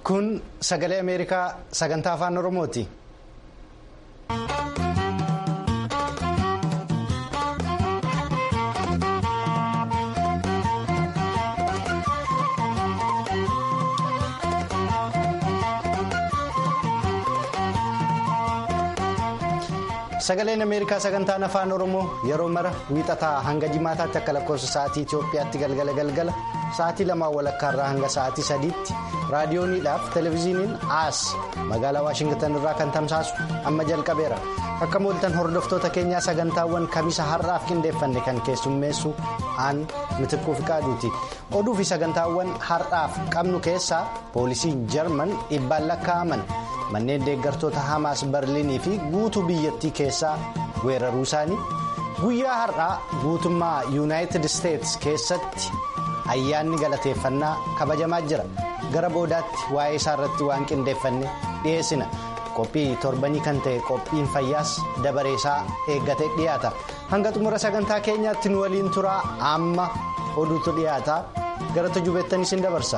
Kun sagalee Ameerikaa sagantaa afaan Oromooti. Sagaleen Ameerikaa sagantaan afaan Oromoo yeroo mara wiixataa hanga jimaataatti akka lakkoofsa sa'aatii Itoophiyaatti galgala galgala sa'aatii lamaan walakkaarraa hanga sa'aatii sadiitti raadiyooniidhaaf televezyiiniin aas magaalaa Waashingitan irraa kan tamsaasu amma jalqabeera. Akka mooltan hordoftoota keenyaa sagantaawwan kamisa har'aaf qindeeffanne kan keessummeessu aan mitikkuu fi qaaduuti. Oduu fi sagantaawwan har'aaf qabnu keessaa poolisiin jarman dhibbaan lakkaa'aman. manneen deeggartoota hamaas barliinii fi guutuu biyyattii keessaa weeraruu isaanii guyyaa har'aa guutummaa yuunaayitid isteetsi keessatti ayyaanni galateeffannaa kabajamaa jira gara boodaatti waa'ee isaa irratti waan qindeeffanne dhiyeessina qophii torbanii kan ta'e qophiin fayyaas dabareesaa eeggatee dhiyaata hanga xumura sagantaa keenyaatti nu waliin turaa amma oduutu dhiyaata gara tujubeettanis hin dabarsa.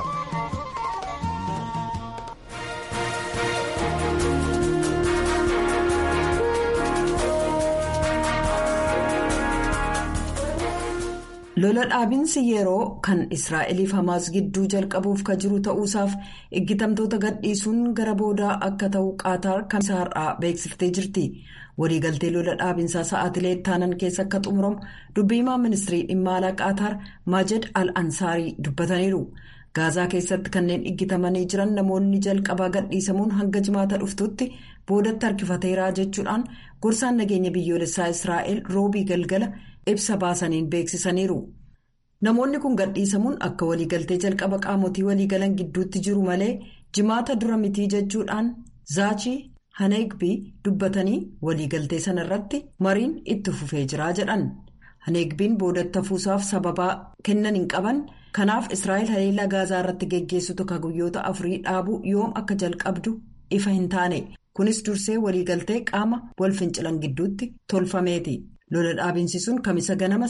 lola dhaabinsi yeroo kan israa'eliif hamaas gidduu jalqabuuf ka jiru ta'uusaaf eeggatamtoota gadhiisuun gara boodaa akka ta'u qaataar kamisa har'aa beeksiftee jirti waliigaltee lola dhaabinsaa sa'aatilee ittaanan keessa akka xumuramu dubbiimaa ministirii dhimma alaa qaataar maajed al ansaarii dubbataniiru gaazaa keessatti kanneen eeggatamanii jiran namoonni jalqabaa gadhiisamuun hanga jimaata dhuftutti boodatti harkifateeraa jechuudhaan gorsaan nageenya biyyoolessaa israa'el roobii galgala. ibsa baasaniin beeksisaniiru namoonni kun gadhiisamuun akka waliigaltee jalqaba qaamotii waliigalan gidduutti jiru malee jimaata dura mitii jechuudhaan zaachii haneegbii dubbatanii waliigaltee sana irratti mariin itti fufee jiraa jedhan haneegbiin boodatti hafuusaaf sababaa kennan hin qaban kanaaf israa'el haleellaa gaazaa irratti geggeessitu ka guyyoota afurii dhaabuu yoom akka jalqabdu ifa hin taane kunis dursee waliigaltee qaama wal fincilan gidduutti tolfameeti. lola dhaabinsisuun kamisa ganama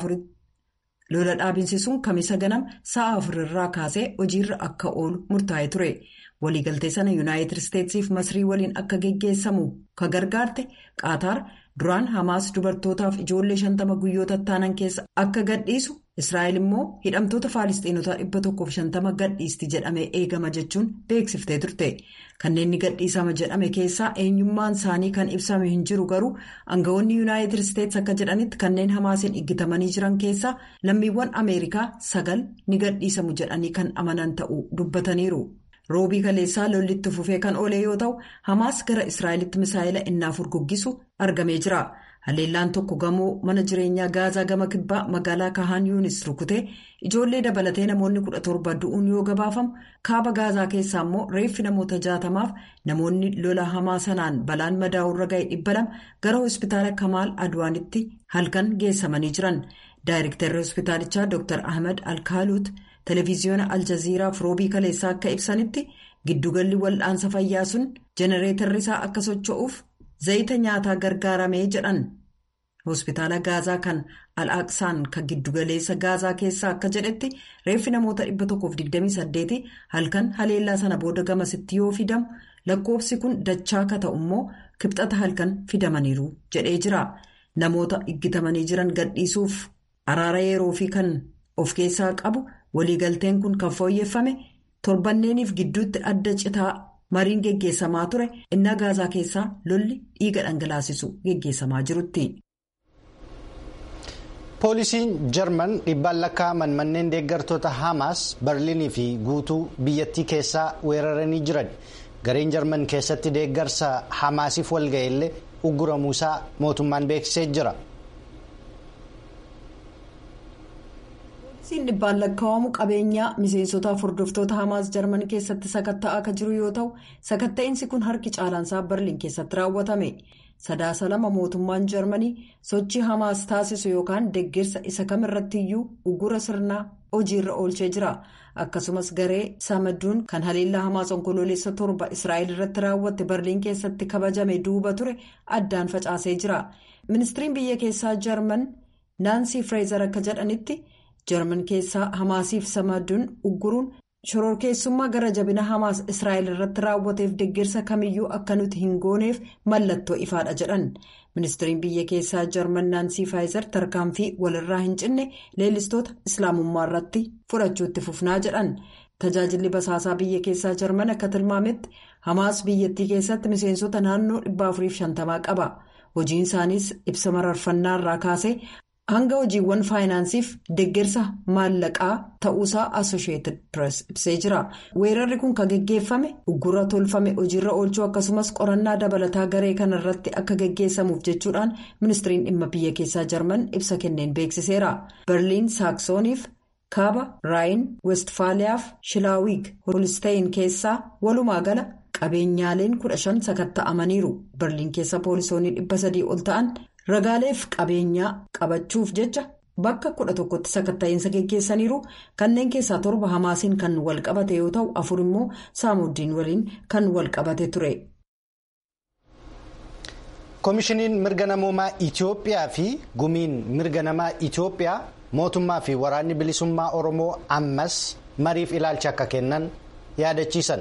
sa'a afurirraa kaasee hojiirra akka oolu murtaa'e ture waliigaltee sana yuunaayitid isteetsiif masrii waliin akka geggeessamu ka gargaarte qaataar duraan hamaas dubartootaaf ijoollee shantama guyyoota taanan keessa akka gadhiisu israa'el immoo hidhamtoota faalistiinotaa dhibba tokkoof shantama gadhiisti jedhamee eegama jechuun beeksiftee turte kanneen ni gadhiisama jedhame keessaa eenyummaan isaanii kan ibsame hin jiru garuu aangawoonni yuunaayitid isteets akka jedhanitti kanneen hamaasiin eeggatamanii jiran keessaa lammiiwwan ameerikaa sagal ni gadhiisamu jedhanii kan amanan ta'uu dubbataniiru. roobii kaleessaa lollitti fufee kan oole yoo ta'u hamaas gara israa'elitti misaa'ila innaa furguggisu argamee jira haleellaan tokko gamoo mana jireenyaa gaazaa gama kibbaa magaalaa kahaan yuunis rukutee ijoollee dabalatee namoonni kudha torba du'uun yoo gabaafamu kaaba gaazaa keessaa immoo reeffi namoota jaatamaaf namoonni lola hamaa sanaan balaan madaa'urra ga'e dhibba lama gara hospitaala kamaal adwaanitti halkan geessamanii jiran daayirektarri hospitaalichaa dr ahmed alkaaluut. televiziyoona aljaziiraaf roobii kaleessaa akka ibsanitti giddugalli wal'aansa fayyaa sun jenereetarri isaa akka socho'uuf zayita nyaataa gargaaramee jedhan hospitaala gaazaa kan al-aqsaan kan giddugaleessa gaazaa keessaa akka jedhetti reeffi namoota 128 halkan haleellaa sana booda gamasitti yoo fidamu lakkoofsi kun dachaa ka ta'u immoo kibxata halkan fidamaniiru jedhee jira namoota eeggatamanii jiran gadhiisuuf araara yeroo fi kan of keessaa qabu. waliigalteen kun kan fooyyeffame torbanneeniif gidduutti adda citaa mariin geggeessamaa ture innaa gaazaa keessaa lolli dhiiga dhangalaasisu geggeessamaa jirutti. poolisiin jarman dhibbaan lakkaa'aman manneen deeggartoota hamaas barliinii fi guutuu biyyattii keessaa weeraranii jiran gareen jarman keessatti deeggarsa hamaasiif walga'e illee ugguramuusaa mootummaan beeksisee jira. Poolisiin dhibbaan lakkaa'amu qabeenyaa miseensotaaf hordoftoota hamaas jarman keessatti sakatta'aa akka jiru yoo ta'u sakatta'insi kun harki caalaansaa barliin keessatti raawwatame sadaasa lama mootummaan jarmanii sochii hamaas taasisu yookaan deeggarsa isa kamirrattiyyuu ugura sirnaa hojiirra oolchee jira akkasumas garee samaduun kan haleellaa hamaas onkoloolessa torba israa'el irratti raawwatte barliin keessatti kabajame duuba ture addaan facaasee jira ministiriin biyya keessaa jarman naansii fireezer akka jedhanitti. jarman keessaa hamaasiif samaduun ugguruun shororkeessummaa gara jabina hamaas israa'el irratti raawwateef deeggarsa kamiyyuu akka nuti hin gooneef mallattoo ifaadha jedhan ministiriin biyya keessaa jarman naansii faayizer tarkaanfii walirraa hin cinne leellistoota islaamummaa irratti fudhachuutti fufnaa jedhan tajaajilli basaasaa biyya keessaa jarman akka tilmaametti hamaas biyyattii keessatti miseensota naannoo 450 qaba hojiin isaaniis ibsa mararfannaa irraa kaasee. hanga hojiiwwan faayinaansiif deeggarsa maallaqaa ta'uusaa asosheetid pirees ibsee jira weerarri kun kan geggeeffame uggura tolfame hojiirra oolchuu akkasumas qorannaa dabalataa garee kana irratti akka geggeessamuuf jechuudhaan ministiriin dhimma biyya keessaa jarman ibsa kenneen beeksiseera berliin saaksoniif kaaba raayin westfaaliyaaf shilaawiig hoolisteeyin keessaa walumaa gala qabeenyaaleen kudha shan sakatta'amaniiru berliin keessa poolisoonni dhibba sadii ol ta'an. ragaaleef qabeenyaa qabachuuf jecha bakka kudha tokkotti sakatta'iinsa geggeessaniiru kanneen keessaa torba hamaasiin kan wal qabate yoo ta'u afur immoo saamuuddiin waliin kan wal qabate ture. koomishiniin mirga namoomaa itiyoophiyaa fi gumiin mirga namaa itiyoophiyaa mootummaa fi waraanni bilisummaa oromoo ammas mariif ilaalcha akka kennan yaadachiisan.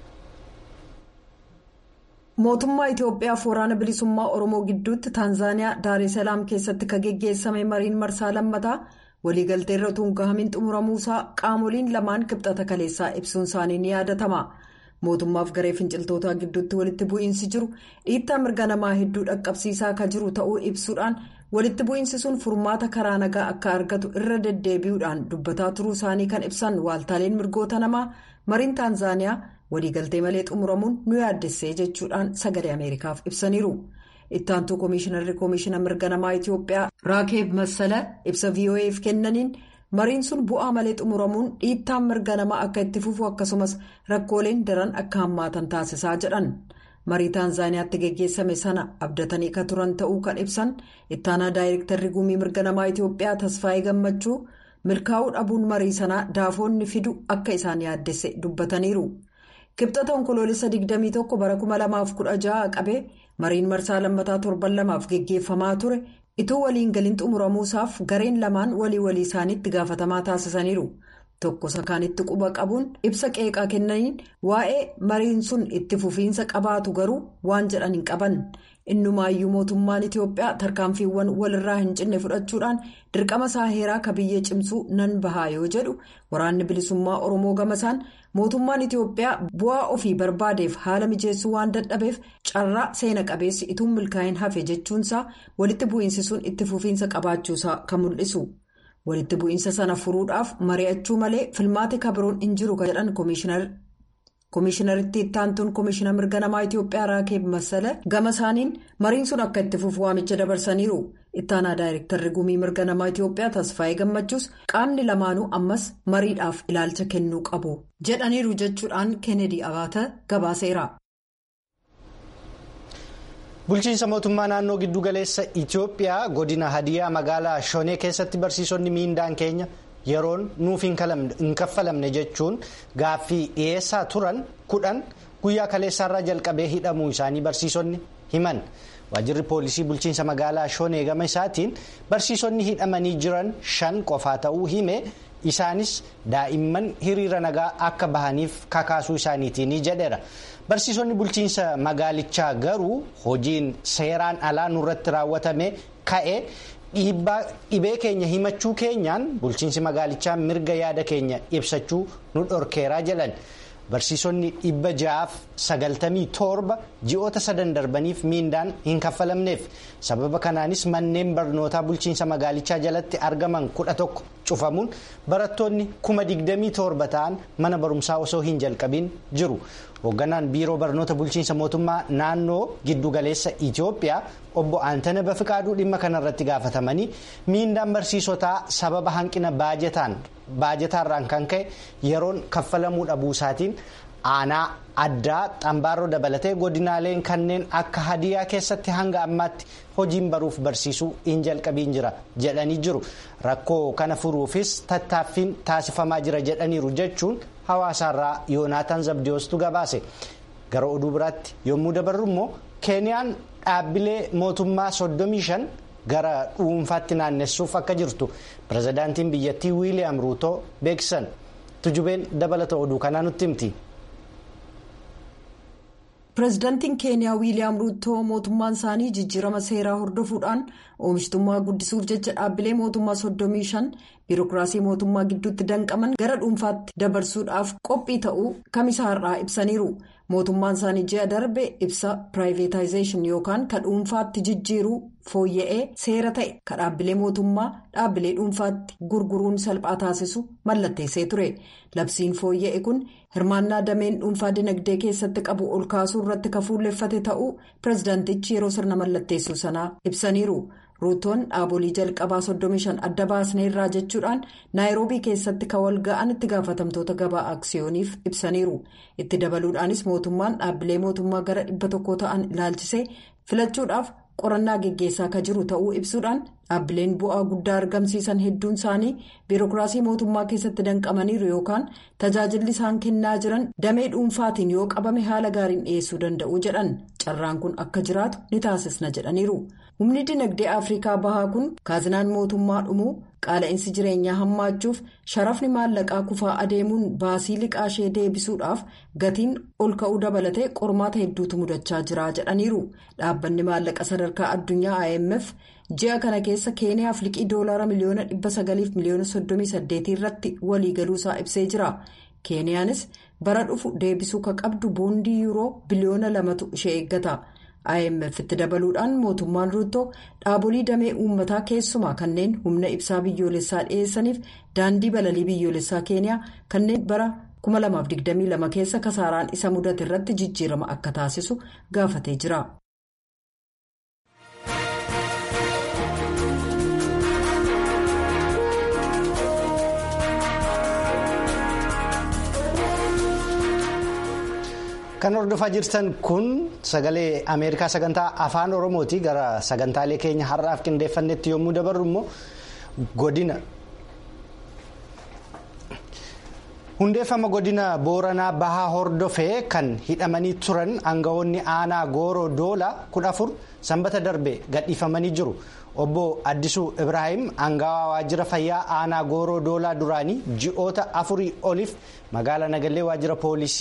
mootummaa itiyoophiyaaf waraana bilisummaa oromoo gidduutti taanzaaniyaa daareesalaam keessatti kan geggeessame mariin marsaa lammataa waliigaltee irra utuu hin gahamin xumuramuusaa qaamoliin lamaan kibxata kaleessaa ibsuun isaanii ni yaadatama mootummaaf garee finciltootaa gidduutti walitti bu'iinsi jiru dhiittaa mirga namaa hedduu dhaqqabsiisaa kan jiru ta'uu ibsuudhaan walitti bu'iinsi sun furmaata karaa nagaa akka argatu irra deddeebi'uudhaan dubbataa turuu isaanii kan ibsan waaltaaleen mirgoota namaa mariin taanzaaniyaa. waliigaltee malee xumuramuun nu yaaddessee jechuudhaan sagalee ameerikaaf ibsaniiru ittaantuu koomishinarri koomishina mirga namaa itiyoophiyaa raakeeb massala ibsa vo'eef kennaniin mariin sun bu'aa malee xumuramuun dhiittaan mirga namaa akka itti fufu akkasumas rakkooleen daran akka hammaatan taasisaa jedhan marii taanzaaniyaatti geggeessame sana abdatanii ka turan ta'uu kan ibsan ittaanaa daayirektarri gumii mirga namaa itiyoophiyaa tasfaayee gammachuu milkaa'uu dhabuun marii sanaa daafoonni fidu akka isaan yaaddesse dubbataniiru. kibxata onkoloolessa 21 bara 2016 qabee mariin marsaa lammataa torban lamaaf geggeeffamaa ture ituu waliin galiin xumuramuusaaf gareen lamaan walii walii isaaniitti gaafatamaa taasisaniiru tokko sakaanitti quba qabuun ibsa qeeqaa kennaniin waa'ee mariin sun itti fufiinsa qabaatu garuu waan jedhan hin qaban innumaayyuu mootummaan itiyoophiyaa tarkaanfiiwwan walirraa hin cinne fudhachuudhaan dirqama isaa heeraa ka biyyee cimsuu nan bahaa yoo jedhu waraanni bilisummaa oromoo gamasaan mootummaan itiyoophiyaa bu'aa ofii barbaadeef haala mijeessuu waan dadhabeef carraa seena qabeessi ituun milkaa'in hafe jechuunsaa walitti bu'iinsi sun itti fufiinsa qabaachuusaa kan mul'isu walitti bu'iinsa sana furuudhaaf mari'achuu malee filmaati kabiroon hin jiru kan jedhan koomishinar. koomishinaritti ittaantuun koomishina mirga namaa itiyoophiyaa raakeeb masala gama isaaniin mariin sun akka itti fufu waamicha dabarsaniiru ittaanaa daayirektarri gumii mirga namaa itiyoophiyaa tasfaayee gammachuus qaamni lamaanuu ammas mariidhaaf ilaalcha kennuu qabu jedhaniiru jechuudhaan keenedii abaata gabaaseera. bulchiinsa mootummaa naannoo giddugaleessa itiyoophiyaa godina hadiyaa magaalaa shonee keessatti barsiisonni miindaan keenya. yeroon nuuf hin kaffalamne jechuun gaaffii dhiyeessaa turan kudhan guyyaa kaleessaarraa jalqabee hidhamuu isaanii barsiisonni himan waajjirri poolisii bulchiinsa magaalaa shonee gama isaatiin barsiisonni hidhamanii jiran shan qofaa ta'uu hime isaanis daa'imman hiriira nagaa akka bahaniif kakaasuu isaaniitiin jedheera barsiisonni bulchiinsa magaalichaa garuu hojiin seeraan alaa nurratti raawwatame ka'e. dhibee keenya himachuu keenyaan bulchiinsi magaalichaa mirga yaada keenya ibsachuu nu dhorkeeraa jedhan barsiisonni dhibba ja'aaf sagaltamii torba ji'oota sadan darbaniif miindaan hin kaffalamneef sababa kanaanis manneen barnootaa bulchiinsa magaalichaa jalatti argaman kudha tokko cufamuun barattoonni kuma digdamii torba ta'an mana barumsaa osoo hin jalqabiin jiru. hoogganaan biiroo barnoota bulchiinsa mootummaa naannoo giddugaleessa itiyoophiyaa obbo aantana bafiqaaduu dhimma kanarratti gaafatamanii miindaan barsiisotaa sababa hanqina baajetaarraan kan ka'e yeroon kaffalamuu dhabuu isaatiin aanaa addaa xambaaroo dabalatee godinaaleen kanneen akka hadiyaa keessatti hanga ammaatti hojiin baruuf barsiisuu hin jalqabiin jira jedhanii jiru rakkoo kana furuufis tattaaffiin taasifamaa jira jedhaniiru jechuun hawaasaarraa yoonaataan zabdiyoostu gabaase gara oduu biraatti yommuu dabarru immoo keeniyaan dhaabbilee mootummaa 35 gara dhuunfaatti naannessuuf akka jirtu pirezidaantiin biyyattii wiiliyaam ruutoo beeksisan tujubeen dabalata oduu kanaa nutti himti. pireezidaantiin keeniyaa wiiliyaam ruutoo mootummaan isaanii jijjiirama seeraa hordofuudhaan oomishtummaa guddisuuf jecha dhaabbilee mootummaa 35 biirokiraasii mootummaa gidduutti danqaman gara dhuunfaatti dabarsuudhaaf qophii ta'uu kamisaa har'aa ibsaniiru mootummaan isaanii ji'a darbe ibsa piraayiveetaayizeeshin yookaan ka dhuunfaatti jijjiiruu fooyya'ee seera ta'e ka dhaabbilee mootummaa dhaabbilee dhuunfaatti gurguruun salphaa taasisu mallatteessee ture labsiin fooyya'e kun hirmaannaa dameen dhuunfaa dinagdee keessatti qabu ol kaasuu irratti ka fuulleffate ta'uu pireezidaantichi yeroo sirna mallatteessuu sanaa ibsaniiru. ruutoon dhaabolee jalqabaa 35 adda baasneerraa jechuudhaan naayiroobii keessatti ka wal ga'an itti gaafatamtoota gabaa aksiyooniif ibsaniiru itti dabaluudhaanis mootummaan dhaabbilee mootummaa gara dhibba tokko ta'an ilaalchisee filachuudhaaf qorannaa geggeessaa ka jiru ta'uu ibsuudhaan dhaabbileen bu'aa guddaa argamsiisan hedduun isaanii biirokiraasii mootummaa keessatti danqamaniiru yookaan tajaajilli isaan kennaa jiran damee dhuunfaatiin yoo qabame haala gaariin dhiyeessuu danda'u jedhan carraan kun akka jiraatu ni taasisna jedhaniiru. humni dinagdee afrikaa bahaa kun kaazinaan mootummaa dhumuu qaala'insi jireenyaa hammaachuuf sharafni maallaqaa kufaa adeemuun baasii liqaashee deebisuudhaaf gatiin ol ka'uu dabalatee qormaata hedduutu mudachaa jira jedhaniiru dhaabbanni maallaqa sadarkaa addunyaa imf ji'a kana keessa keeniyaaf liqii doolaara miliyoona 900 miliyoona 38 irratti waliigaluusaa ibsee jira keeniyaanis bara dhufu deebisuu ka qabdu boondii yuuroo biliyoona lamatu ishee eeggata. IMF itti dabaluudhaan mootummaan ruutoo dhaabolii damee uummataa keessumaa kanneen humna ibsaa biyyoolessaa dhiyeessaniif daandii balalii biyyoolessaa keeniyaa kanneen bara 2022 keessa kasaaraan isa mudate irratti jijjiirama akka taasisu gaafatee jira. Kan hordofaa jirtan kun sagalee Ameerikaa sagantaa afaan Oromooti gara sagantaalee keenya har'aaf qindeeffannetti yommuu dabarru immoo godina. Hundeeffama godina Booranaa Bahaa hordofee kan hidhamanii turan aangawoonni aanaa Gooroo Doolaa kudha afur sanbata darbe gadhiifamanii jiru. Obbo Addisuu Ibrahim aangawaa waajjira fayyaa aanaa Gooroo Doolaa duraanii ji'oota afurii oliif magaalaa Nagallee waajjira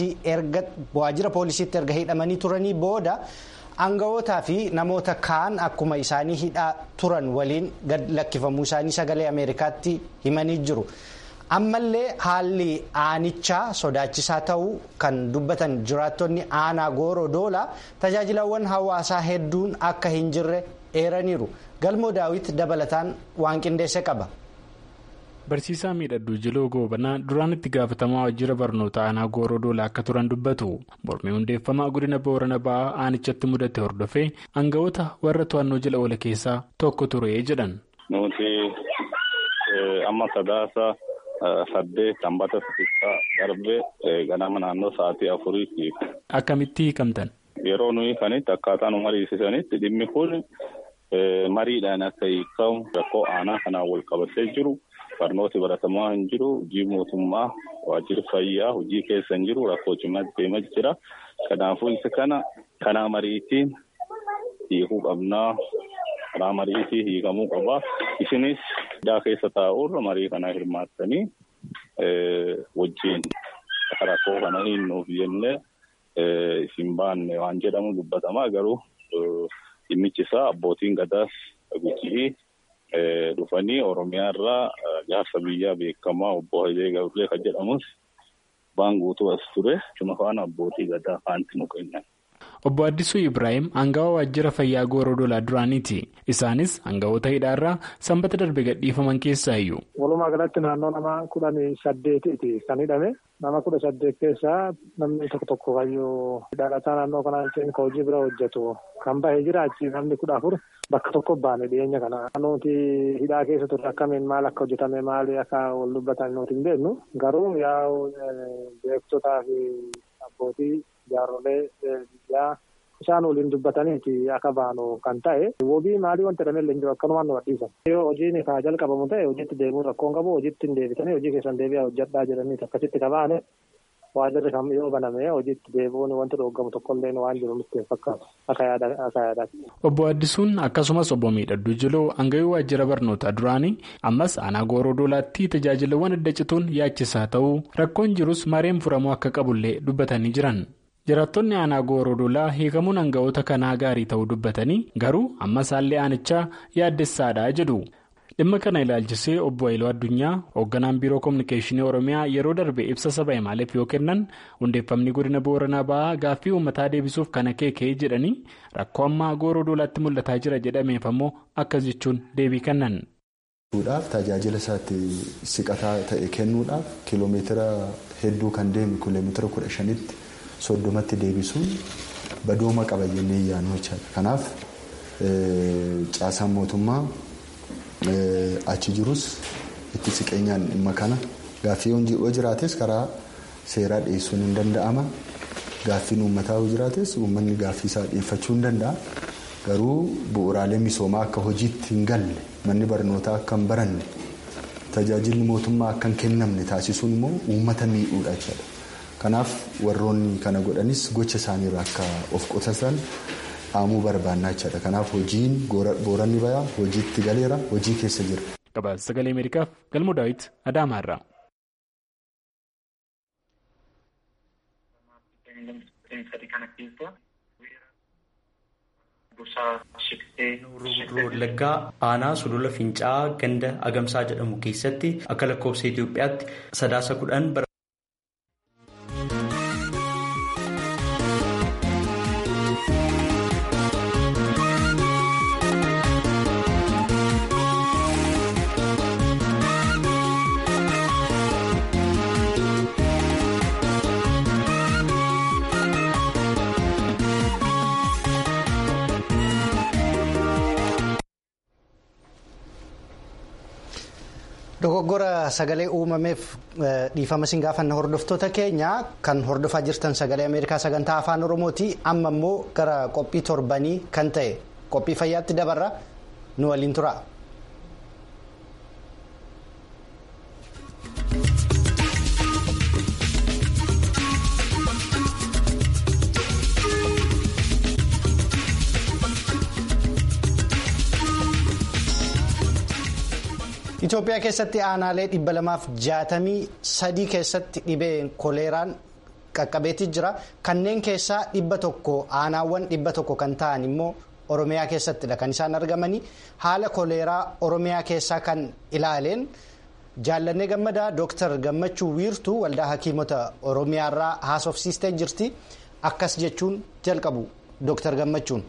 poolisiitti erga hidhamanii turanii booda aangawootaa fi namoota kaan akkuma isaanii hidhaa turan waliin gad lakkifamuu isaanii sagalee Ameerikaatti himanii jiru. ammallee haalli aanichaa sodaachisaa ta'uu kan dubbatan jiraattonni aanaa gooroo doolaa tajaajilawwan hawaasaa hedduun akka hin jirre eeraniiru galmoo daawit dabalataan waan qindeesse qaba. Barsiisaa miidhagduu Jiloo Goobanaa duraan itti gaafatamaa waajjira barnoota aanaa gooroo doolaa akka turan dubbatu mormii hundeeffamaa godina boorana ba'aa aanichatti mudate hordofee aangawoota warra to'annoo jala oole keessaa tokko ture jedhan. Nuti amma sadaasa. Saddeet sanbata xixiqqaa darbee ganama naannoo sa'aatii afurii. Akkamitti hiikamtan? Yeroo nuyi kanitti akkaataa nu mariisisanitti dhimmi kun mariidhaan akka hiikamu rakkoo aanaa kanaan wal qabatee jiru barnooti baratamaa hin jiru hojii mootummaa waajjirri fayyaa hojii keessa hin jiru rakkoo cimaa deemaa jira. Kanaafuu isa kana kanaa mariitiin hiikuu qabnaa. karaa mariitii hiikamuu qaba. Isinis hidhaa keessa taa'uurra marii kana hirmaattanii wajjin rakkoo kana hiinnuuf jennee isin baanne waan jedhamu dubbatamaa garuu dhimmichi isaa abbootiin gadaas gujii dhufanii Oromiyaa irraa jaarsa biyyaa beekamaa obbo Hayilee Gabree kan jedhamus waan guutuu as ture. Cuma faana abbootii gadaa faanti nu kennan. Obbo Addisuu Ibrahim aangawa waajjira fayyaa gooroo dolaa duraaniiti. Isaanis aangawoota hidhaarraa sanbata darbe gadhiifaman keessaa iyyuu. Walumaa galatti naannoo nama kudhanii saddeetiiti kan hidhame. Nama kudha saddeet keessaa namni tokko tokko kayyuu dhalataa naannoo kanaa jechuun kan hojii bira hojjetu kan bahee jiraachi namni kudha afur bakka tokko baane dhiyeenya kana. Nuti hidhaa keessa turre akkamiin maal akka hojjetame maali akka wal dubbatan nuti hin beeknu garuu yaa'u beektotaa fi abbootii jaarrolee biyyaa isaan waliin dubbataniiti akka baanu kan ta'e wobii maalii wanta jedhamee illee jiru akkanumaan nu adhiisan. Yoo hojiin kaa jalqabamu ta'e hojiitti deemuun rakkoon qabu hojiitti hin deebitanii hojii keessan deebi'aa hojjedhaa jedhanii akkasitti qabaane waajirri kam yoo baname hojiitti deebi'uun wanti dhoogamu tokkollee waan jiru nutti hin fakkaatu akka yaadaatti. Obbo Addisuun akkasumas obbo Miidhadduu Jiloo hangayuu waajjira barnootaa duraanii ammas aanaa gooroo doolaatti tajaajilawwan adda cituun yaachisaa ta'uu rakkoon jirus mareen furamuu akka qabullee dubbatanii jiran. jiraattonni aanaa gooroo doolaa hiikamuun hanga'oota kanaa gaarii ta'uu dubbatanii garuu ammas haalli aanichaa yaaddessaadha jedhu. dhimma kana ilaalchisee obbo Haayiluu Addunyaa hoogganaan biiroo koominikeeshinii oromiyaa yeroo darbe ibsa saba himaaleef yoo kennan hundeeffamni godina booranaa ba'aa gaaffii uummataa deebisuuf kan akeekee jedhanii rakkoo ammaa gooroo doolaatti mul'ataa jira jedhameef ammoo akkas jechuun deebii kennan. tajaajila isaatti siqataa ta'e kennuudhaaf kiiloomeetira hedduu kan deemu kiiloomeetira kudha shanitti soddomatti deebisuun badooma qaba jennee yaannu jechaadha kanaaf caasaan mootummaa. achi jirus itti siqeenyaan dhimma kana gaaffii yoo jiraates karaa seeraa dhiyeessuun hin danda'ama gaaffiin uummataa yoo jiraates uummanni gaaffii isaa dhiyeeffachuu hin danda'a garuu bu'uuraalee misoomaa akka hojiitti hin galle manni barnootaa akka hin baranne tajaajilli mootummaa akka hin kennamne taasisuun immoo uummata miidhuudha jechuudha kanaaf warroonni kana godhanis gocha isaaniirraa akka of qusatan. dhaamuu barbaannaa jechaadha kanaaf hojiin booranni bayaa hojiitti galeera hojii keessa jira. gabaasa sagalee ameerikaaf galmoo daawit adaamaarraa. Wallaggaa aanaa sulula Fincaa'aa ganda Agamsaa jedhamu keessatti akka lakkoofsa Itoophiyaatti sadaasa kudhan bara. Dogoggora sagalee uumameef dhiifama siin gaafanna hordoftoota keenya kan hordofaa jirtan sagalee Ameerikaa sagantaa afaan Oromooti amma immoo gara qophii torbanii kan ta'e qophii fayyaatti dabarra nu waliin tura. Itoophiyaa keessatti aanaalee dhibba lamaaf jaatamii sadii keessatti dhibee koleeraan qaqqabeetii jira. Kanneen keessaa dhibba tokko aanaawwan dhibba tokko kan ta'an immoo Oromiyaa keessattidha kan isaan argamanii. Haala koleeraa Oromiyaa keessaa kan ilaaleen jaallannee gammadaa Dooktar Gammachuu Wiirtuu waldaa hakiimota Oromiyaarraa haasofsiistee jirti. Akkas jechuun jalqabu Dooktar Gammachuun.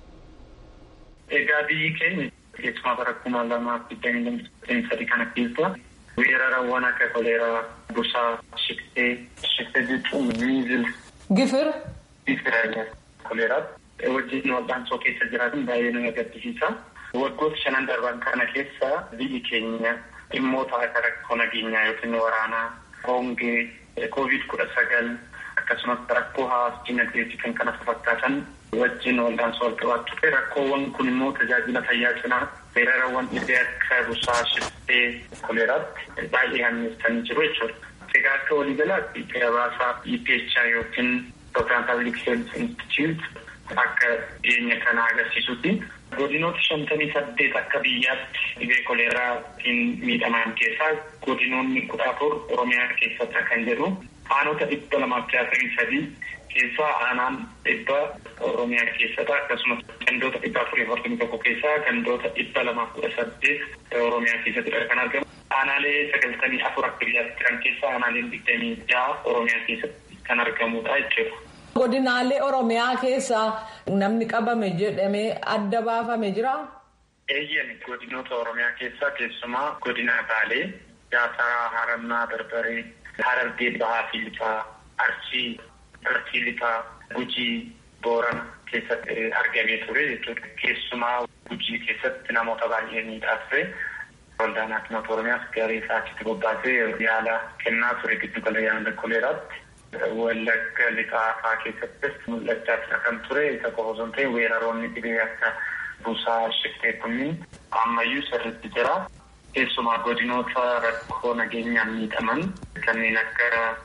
Egaa biyyi keenya. keessumaa bara kuma lamaaf digdamii lamii sadii kana keessa weerarawwan akka koleeraa busaa shiktee shiktee jechuun miizil. Gifir. Gifira koleeraatti wajjin wal'aansoo keessa jiraatan baay'ee nama gaddisiisa. Waggoota shanan darban kana keessa biyyi keenya dhimmoota akka rakkoo nageenyaa yookiin waraanaa hongee koovid kudha sagal akkasumas rakkoo hawaas dinagdee fi kan kana fakkaatan wajjin wal'aansoo wal qabaatu ture rakkoowwan kun immoo tajaajila fayyaa cinaa weerarawwan dhibee akka busaa shiftee koleeraatti baay'ee hammeessanii jiru jechuudha. Egaa akka waliigalaatti gabaasa EPH yookiin Ethiopian Public Health Institute akka dhiyeenya kana agarsiisutti godinoota shantamii saddeet akka biyyaatti dhibee koleeraatiin miidhaman keessaa godinoonni kudha afur Oromiyaa keessatti kan jedhu aanota dhibba lamaaf jaatamii sadii keessaa aanaan dhibba Oromiyaa keessatti akkasumas gandoota dhibba afurii afurtamii tokko keessaa gandoota dhibba lamaaf kudha saddeet Oromiyaa keessattidha kan argamu. Aanaalee sagaltamii afur akka biyyaatti jiran keessaa aanaaleen digdamii jaha Oromiyaa keessatti kan argamudha jechuudha. Godinaalee Oromiyaa keessaa namni qabame jedhamee adda baafame jira. Eeyyeen godinoota Oromiyaa keessaa keessumaa godina Baalee, Jaasaraa, Harannaa, Barbaree, Harargee, Bahaa fi Lixaa, Arsii, Arsii Lixaa, Gujii, Boorana keessatti argamee ture jechuudha. Keessumaa Gujii keessatti namoota baay'ee miidhaa ture. Waldaan Hakiimota Oromiyaas garee isaa achitti bobbaasee yaala kennaa ture giddu gala yaala koleeraatti. Wallagga lixaa fa'aa keessattis mul'achaa jira kan ture isa qofa osoo hin ta'in weeraroonni dhibee akka busaa shiftee kunniin ammayyuu sirriitti jira. Keessumaa godinoota rakkoo nageenyaan miidhaman kanneen akka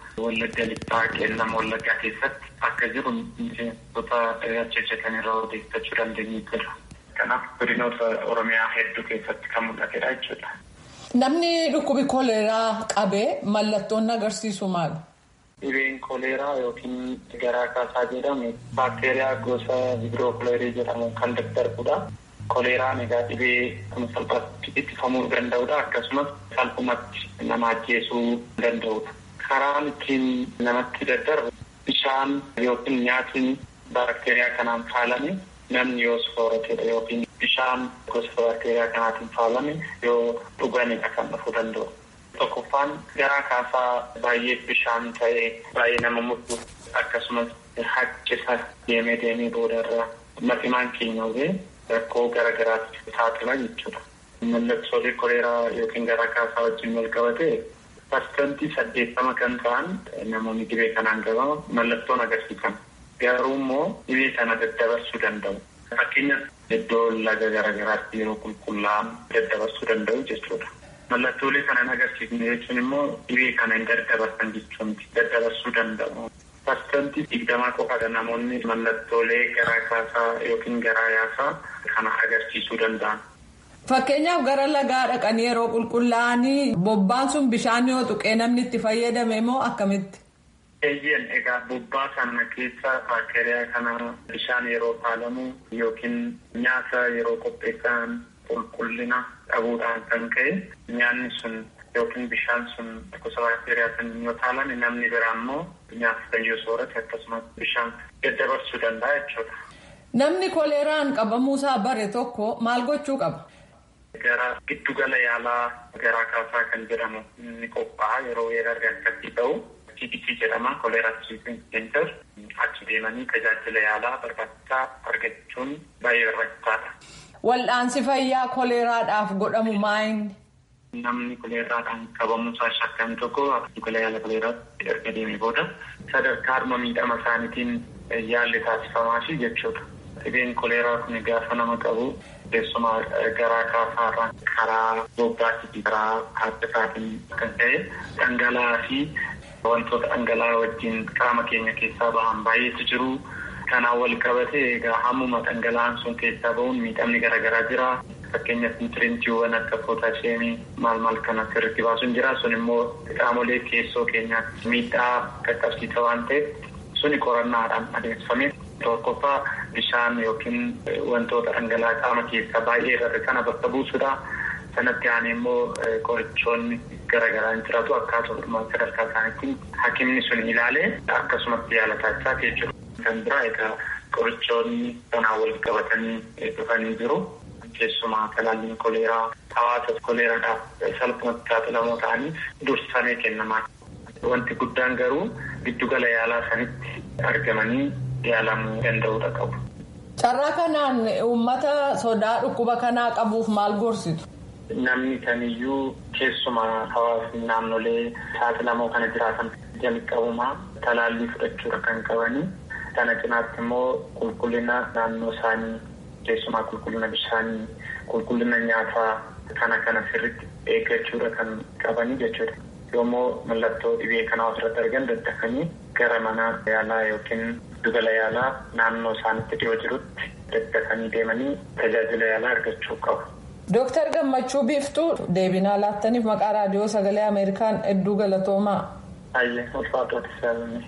Wallagga lixaa qeellam wallaggaa keessatti akka jiru miseensota hojjetan irraa odeeffachuu dandeenyu jira. Kanaaf godinoota Oromiyaa hedduu keessatti kan mul'atedha jechuudha. Namni dhukkubi koleeraa qabee mallattoon agarsiisu maali? Dhibeen koleeraa yookiin garaa kaasaa jedhamu baakteeriyaa gosa vibrookoleerii jedhamu kan daddarbudha. Koleeraan egaa dhibee kun salphaatti ittifamuu danda'udha. Akkasumas salphumatti nama ajjeesuu danda'udha. Karaan ittiin namatti daddarbu bishaan yookiin nyaatni baakteeriyaa kanaan faalame namni yoo sooratedha yookiin bishaan gosa baakteeriyaa kanaatiin faalame yoo dhuganidha kan dhufuu danda'u. Tokkoffaan garaa kaasaa baay'ee bishaan ta'ee baay'ee nama muddu akkasumas haqqisa deemee deemee boodarra maximaan keenya hubee rakkoo garaa garaatti saaxila jechuudha. Mallattoolee koleeraa yookiin garaa kaasaa wajjin wal qabate parsantii saddeettama kan ta'an namoonni dhibee kanaan qabama mallattoon agarsiisan. Garuu immoo dhibee kana daddabarsuu danda'u. Fakkeenyaaf iddoo laga garaa garaatti yeroo qulqullaa'an daddabarsuu danda'u jechuudha. Mallattoolee kana hin agarsiifne jechuun immoo dhibee kana hin daddabarsan jechuun daddabarsuu danda'u. Parsantii digdamaa qofaadha namoonni mallattoolee garaa kaasaa yookiin garaa yaasaa kana agarsiisuu danda'an. Fakkeenyaaf gara lagaa dhaqanii yeroo qulqullaa'anii bobbaan sun bishaan yoo tuqee namni itti fayyadame moo akkamitti? Eeyyeen egaa bobbaa kana keessa baakteeriyaa kana bishaan yeroo faalamu yookiin nyaata yeroo qopheessan qulqullina dhabuudhaan kan ka'e nyaanni sun yookiin bishaan sun gosa baakteeriyaa sun yoo faalame namni biraa immoo nyaata san yoo soorate akkasumas bishaan daddabarsuu danda'a jechuudha. Namni koleeraan qabamuusaa bare tokko maal gochuu qaba? Gara giddugala yaalaa garaa kaasaa kan jedhamu ni qophaa'a yeroo weerarri akkasii ta'u CDC jedhama koleeraa tiriitiin seentar achi deemanii tajaajila yaalaa barbaachisaa argachuun baay'ee barbaachisaadha. Wal'aansi fayyaa koleeraadhaaf godhamu maayini? Namni koleeraadhaan qabamuusaa shakkame tokko giddugala yaala koleeraatti erga deemee booda sadarkaa harma miidhama isaaniitiin yaalli taasifamaafi jechuudha. Dhibeen koleeraa kun gaafa nama qabu keessumaa garaa kaasaarraan karaa bobbaatii fi karaa haaddasaatiin kan ta'e dhangala'aa fi wantoota dhangala'aa wajjin qaama keenya keessaa bahan baay'eetu jiru. Kanaan wal qabate egaa hammuma dhangala'aan sun keessaa bahuun miidhamni garaagaraa jira. Fakkeenyaaf nutiriintiiwwan akka pootaasheemii maal maal kan asirratti baasuun jira. Sun immoo qaamolee keessoo keenyaatti miidhaa qaqqabsiisa waan ta'eef suni qorannaadhaan adeemsifamee tokkoffaa bishaan yookiin wantoota dhangala'aa qaama keessaa baay'ee irra kana bakka buusudha. Sanatti aanee immoo qorichoonni garaagaraa hin jiraatu akkasuma sadarkaa isaaniitiin hakimni sun ilaalee akkasumatti yaala taasisaa jechuudha. Kan biraa egaa qorichoonni kanaan wal qabatanii dhufanii jiru. Keessumaa talaalliin koleeraa hawaasa koleeraadhaaf salphumatti saaxilamoo ta'anii dursamee kennamaa. Wanti guddaan garuu giddugala yaalaa sanitti argamanii yaalamuu danda'uudha qabu. Carraa kanaan uummata sodaa dhukkuba kanaa qabuuf maal gorsitu? Namni kamiyyuu keessumaa hawaasni naannolee saaxilamoo kana jiraatan jalqabumaa talaallii fudhachuudha kan qabanii. Kana cinaatti immoo qulqullina naannoo isaanii keessumaa qulqullina bishaanii qulqullina nyaataa kana kana sirriitti eeggachuudha kan qabanii jechuudha. Yoommoo mallattoo dhibee kanaa ofirratti argan daddafanii gara mana yaalaa yookiin giddugala yaalaa naannoo isaanitti dhiyoo jirutti daddafanii deemanii tajaajila yaalaa argachuu qabu. Dooktar Gammachuu Biiftuu deebinaa laattaniif maqaa raadiyoo sagalee Ameerikaan hedduu galatoomaa. Ayyee ulfaatota saalanii.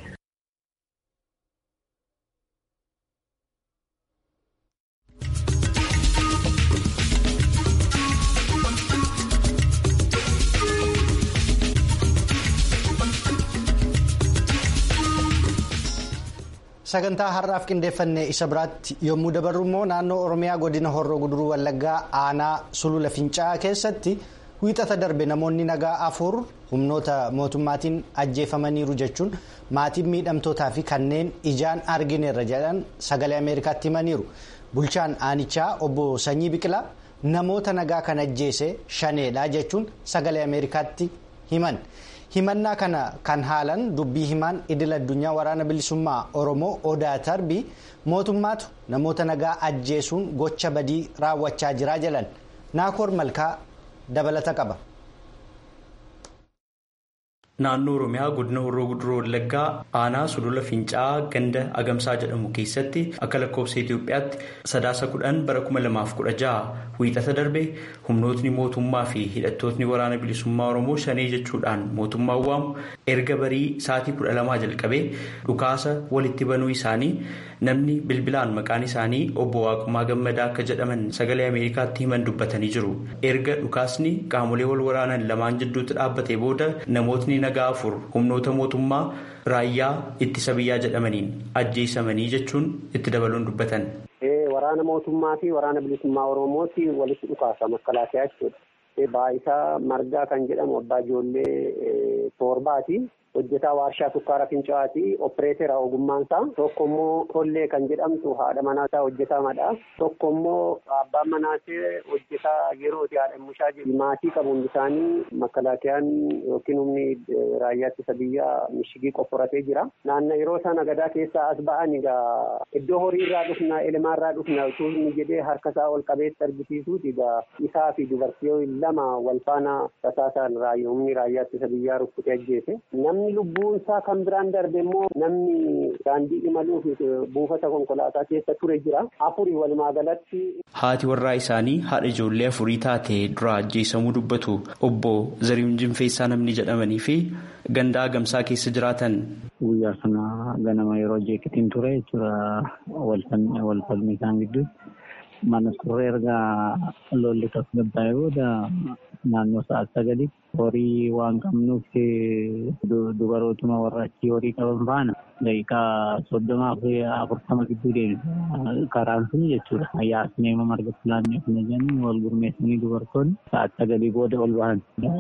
sagantaa har'aaf qindeeffannee isa biraatti yommuu dabarru immoo naannoo oromiyaa godina horroo guduruu wallaggaa aanaa sulula fincaa'aa keessatti wiixata darbe namoonni nagaa afur humnoota mootummaatiin ajjeefamaniiru jechuun maatiin miidhamtootaa fi kanneen ijaan argineerra jedhan sagalee ameerikaatti himaniiru bulchaan aanichaa obbo sanyii biqilaa namoota nagaa kan ajjeese shaneedha jechuun sagalee ameerikaatti himan. himannaa kana kan haalan dubbii himaan idil addunyaa waraana bilisummaa oromoo odaa tarbii mootummaatu namoota nagaa ajjeesuun gocha badii raawwachaa jiraa jedhan naakoor malkaa dabalata qaba. naannoo oromiyaa godina horroo guduroo wallaggaa aanaa sulula fincaa'aa ganda agamsaa jedhamu keessatti akka lakkoofsa itiyoophiyaatti sadaasa kudhan bara kuma lamaaf kudha jaha wiixata darbe humnootni mootummaa fi hidhattootni waraana bilisummaa oromoo shanee jechuudhaan mootummaan waamu erga barii sa'aatii kudha lamaa jalqabee dhukaasa walitti banuu isaanii namni bilbilaan maqaan isaanii obbo Waaqumaa Gammadaa akka jedhaman sagalee Ameerikaatti himan dubbatanii jiru. Erga dhukaasni qaamolee wal waraanan lamaan jidduutti dhaabbatee booda namootni nagaa afur humnoota mootummaa raayyaa ittisa biyyaa jedhamaniin ajjeesamanii jechuun itti dabaluun dubbatan. Waraana mootummaa fi waraana bilisummaa Oromooti walitti dhukaasa makalaakaa jechuudha. Baayisaa Margaa kan jedhamu abbaa ijoollee torbaati. hojjetaa warshaa sukkaara fincaa'aati opereetera ogummaan isaa tokko immoo tollee kan jedhamtu haadha manaa isaa hojjetaa madha tokko immoo abbaan manaasee hojjetaa yerooti haadha mushaa jedhu maatii qabu hundi isaanii makalaakiyaan yookiin humni raayyaa ittisa biyyaa mishigii qofforatee jira naanna yeroo sana gadaa keessaa as ba'an egaa iddoo horii irraa dhufna elemaa irraa dhufna utuu inni jedhee harka isaa ol qabeetti argisiisuuti egaa isaa fi dubartii lama wal faana tasaasaan humni raayyaa ittisa biyyaa rukkutee ajjeese namni lubbuun isaa kan biraan darbe immoo namni daandii imaluuf buufata konkolaataa keessa ture jira afurii walumaa galatti. Haati warraa isaanii haadha ijoollee afurii taate dura ajjeesamuu dubbatu obbo Zarihuun Jinfeessaa namni jedhamanii fi gandaa agamsaa keessa jiraatan. Guyyaa sana ganama yeroo jeeqitiin ture jechuudha wal falmii isaan gidduu mana turre erga lolli tasgabbaa'ee booda naannoo sa'a sagalii horii waan qabnuuf dubarootuma warra achii horii qaban faana daqiiqaa soddomaa fi afurtama gidduu deemsa karaan sun jechuudha. Yaasnee marga filaannee kana jennu wal gurmeessanii dubartoonni sa'a sagalii booda ol bahan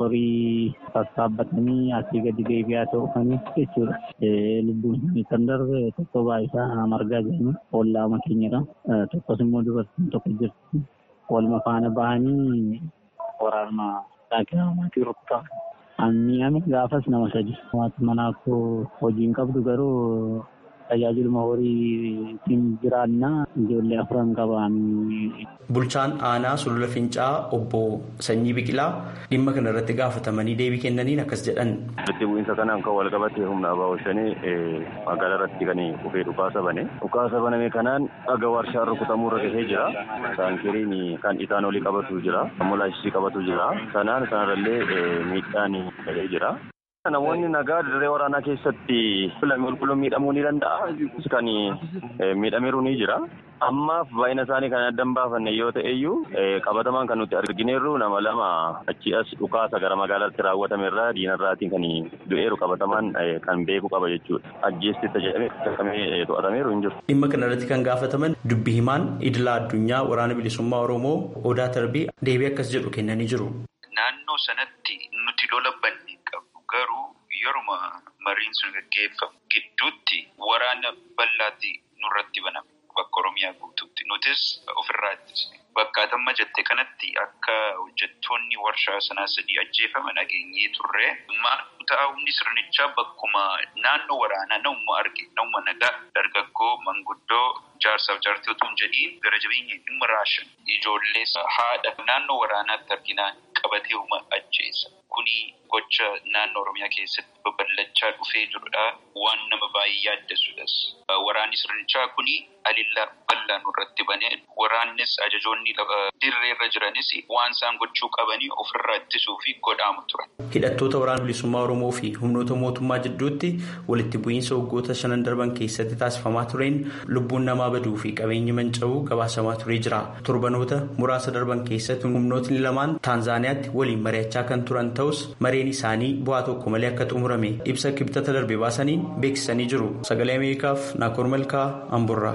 horii sassaabbatanii asii gadi deebi'aa ta'uufaniif jechuudha. Lubbuun isaanii kan darbe tokko baayisaa margaa jedhamu ollaama keenyadha. Tokkos immoo dubartiin tokko jirti. Walma faana bahanii waraanuma Daakira maatii rukutaa. Mi'aame gaafas nama sadi. Maatii manaa koo hojii hin qabdu garuu tajaajiluma horiitiin jiraannaa ijoollee afuran qaban. Bulchaan aanaa sulula Fincaa obbo Sanyii Biqilaa dhimma kana irratti gaafatamanii deebii kennaniin akkas jedhan. Walitti bu'iinsa kanaan kan wal qabatee humna abaa shanii magaalaa irratti kan dhufee dhukaasa bane. Dhukaasa baname kanaan dhaga warshaan rukutamuu irra gahee jira. Taankiriin kan itaanoolii qabatu jira. Ammoo qabatu jira. Sanaan sanarrallee miidhaan gahee jira. Namoonni nagaa dirree waraanaa keessatti qulqulluun miidhamuu ni danda'a. Kan miidhameeru ni jira. Ammaaf baay'ina isaanii kan adda hin baafanne yoo ta'e iyyuu qabatamaan kan nuti argineerru nama lama achi as dhukaasa gara magaalaatti raawwatame irraa diinarraatiin kan du'eeru qabatamaan kan beeku qaba jechuudha. Ajjeestitta jedhamee to'atameeru hin jiru. Dhimma kana irratti kan gaafataman dubbi himaan idilaa addunyaa waraana bilisummaa Oromoo Odaa Tarbii deebii akkas jedhu kennanii jiru. Naannoo sanatti nuti lola banne qabu. Garuu yeruma mariin sun gaggeeffamu gidduutti waraana bal'aatti nurratti baname bakka Oromiyaa guutuutti. Nutis ofirraa ittisne. Bakka atamma jette kanatti akka hojjettoonni warshaa sanaa sadii ajjeefaman dhageenyee turre. Taa'umni sirnichaa bakkuma naannoo waraanaa namuma arge namuma nagaa dargaggoo manguddoo jaarsaaf jaartii otoo hin jedhiin gara jabeenya dhimma raashan ijoollee haadha naannoo waraanaatti arginaan qabatee uuma ajjeessa. Kuni gocha naannoo Oromiyaa keessatti babal'achaa dhufee jirudha. Waan nama baay'ee yaaddessuudhas. Waraanni sirnichaa kuni alillaa bal'aan irratti banee waraannis ajajoonni dirree irra jiranis waan isaan gochuu qabanii ofirraa ittisuu fi godhaamu ture. Hidhattoota waraana bilisummaa Oromoo fi humnoota mootummaa jidduutti walitti bu'iinsa waggoota shanan darban keessatti taasifamaa tureen lubbuun namaa baduu fi qabeenyi manca'uu gabaasamaa turee jira. Torbanoota muraasa darban keessatti humnootni lamaan Taanzaaniyaatti waliin mari'achaa kan turan ta'us mareen isaanii bu'aa tokko malee akka xumurame ibsa kibxata darbe baasaniin beeksisanii jiru. Sagalee Ameerikaaf Naakoor Malkaa Amburraa.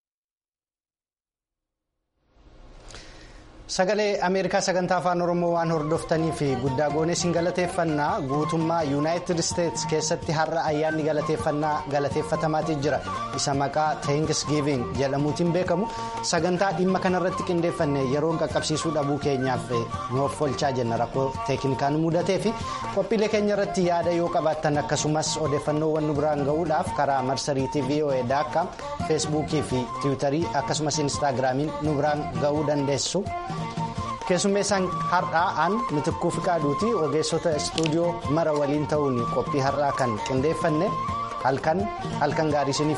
Sagalee Ameerikaa sagantaa afaan Oromoo waan hordoftanii fi guddaa goonee siin galateeffannaa guutummaa Yuunaayitid Isteets keessatti har'a ayyaanni galateeffannaa galateeffatamaatii jira. Isa maqaa Thanksgiving jedhamuutiin beekamu sagantaa dhimma kanarratti qindeeffanne yeroon qaqqabsiisuu dhabuu keenyaaf nuuf olchaa jenna rakkoo teeknikaan mudatee fi qophiilee keenya irratti yaada yoo qabaattan akkasumas odeeffannoowwan nu biraan gahuudhaaf karaa marsariitii VOA daakkaa feesbuukii fi tiwiitarii akkasumas inistaagiraamiin nu biraan gahuu dandeessu. keessummeessaan har'aa aan mitikkuu fiqaaduuti ogeessota istuudiyoo mara waliin ta'uun qophii har'aa kan qindeeffanne halkan halkan gaarii